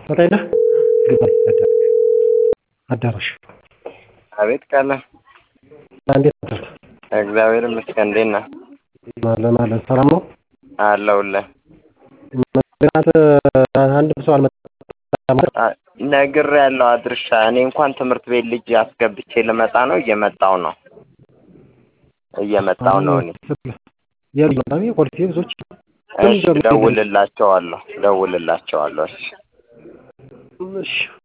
ፈታይነህ ግባ አዳራሽ አቤት ቃለ እንዴት አደርክ? እግዚአብሔር ይመስገን። እንዴት ነህ? አለን አለን ሰላም ነው አለሁልህ። ምክንያት አንድ ሰው አልመጣም ነግሬያለሁ አድርሻ። እኔ እንኳን ትምህርት ቤት ልጅ አስገብቼ ልመጣ ነው። እየመጣው ነው እየመጣው ነው። እኔ የለም የፖሊስ ብዙዎች እሺ፣ ደውልላቸዋለሁ ደውልላቸዋለሁ። እሺ እሺ